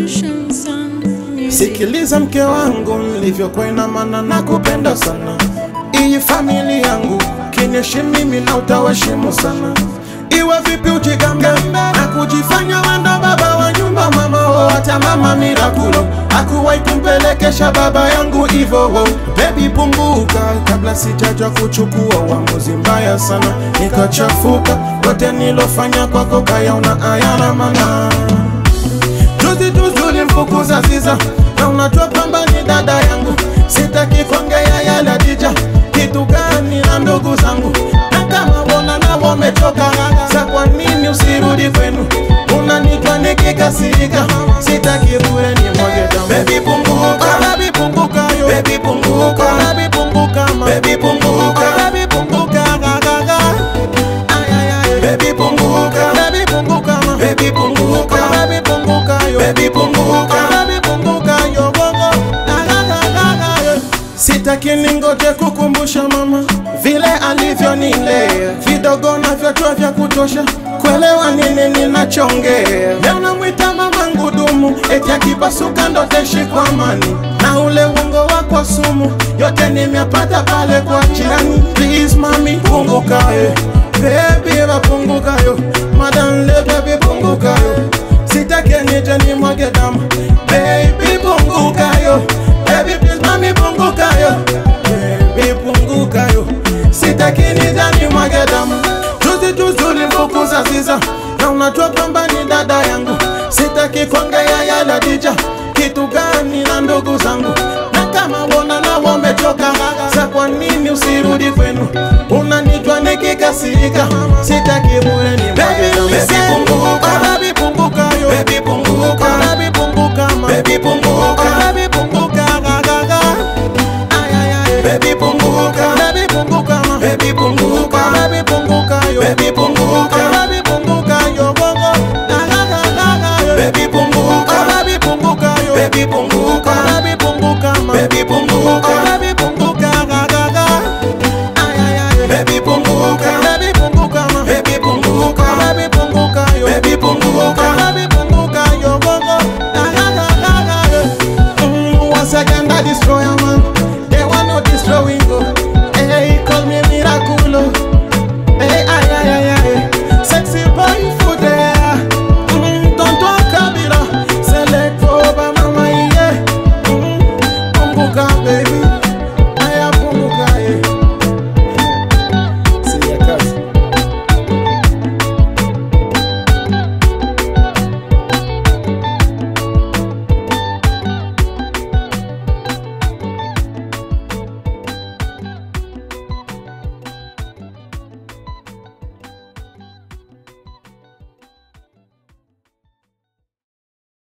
Revolution Sound Music. Sikiliza mke wangu nilivyokwena, mana na kupenda sana. Iyi famili yangu kinyeshi mimi na utawashimu sana. Iwe vipi ujigambe na kujifanya wanda baba wa nyumba, mama wo hata mama Mirakulo akuwahi kumpelekesha baba yangu ivo wo. Baby punguka, kabla sijaja kuchukua uamuzi mbaya sana, nikachafuka yote nilofanya kwako kayaona ayana mana Juzi juzi ulimfukuza Ziza na unajua kwamba ni dada yangu, sitaki kuongea yale Adija, kitu gani na ndugu zangu, na kama wona na wamechoka, sa kwa nini usirudi kwenu? Unanitwa nikikasirika, sitaki bure ni mwage damu. Baby punguka, baby punguka yo, baby punguka, baby punguka ma, baby punguka, baby punguka ga ga ga. Ay, ay, ay. Baby punguka, baby punguka ma, baby punguka, baby punguka yo, baby punguka, baby punguka yo bongo. Ga, ga, ga, ga, ga, yo. Sitaki ningoje kukumbusha mama vile alivyonilea, vidogo na vyochwa vya kutosha kuelewa nini ninachongea. Leo namwita mama ngudumu, eti akipasuka ndo taishi kwa amani, na ule uongo wako sumu, yote nimepata pale kwa jirani. Please mami, punguka eh. Baby wapunguka yo, madam le baby punguka yo, sitaki nije nimwage damu. Baby punguka yo, baby please mami punguka yo, baby punguka yo, sitaki nije nimwage damu. Juzi juzi ulimfukuza Ziza na unajua kwamba ni dada yangu, sitaki kuongea yale Adija, kitu gani na ndugu zangu, na kama wona na wamechoka, sa kwa nini usirudi kwenu? Unanijua nikikasirika, sitaki bure ni mwage damu. Baby punguka, baby punguka yo, baby punguka, baby punguka ma, baby punguka, baby punguka ga ga ga. Ay, ay, ay. Baby punguka, baby punguka ma, baby punguka, baby punguka yo, baby punguka, baby punguka yo bongo. Ga ga ga ga ga yo. Baby punguka, baby punguka yo, baby punguka, baby punguka ma, baby punguka, baby punguka ga ga ga. Ay, ay, ay. Baby punguka,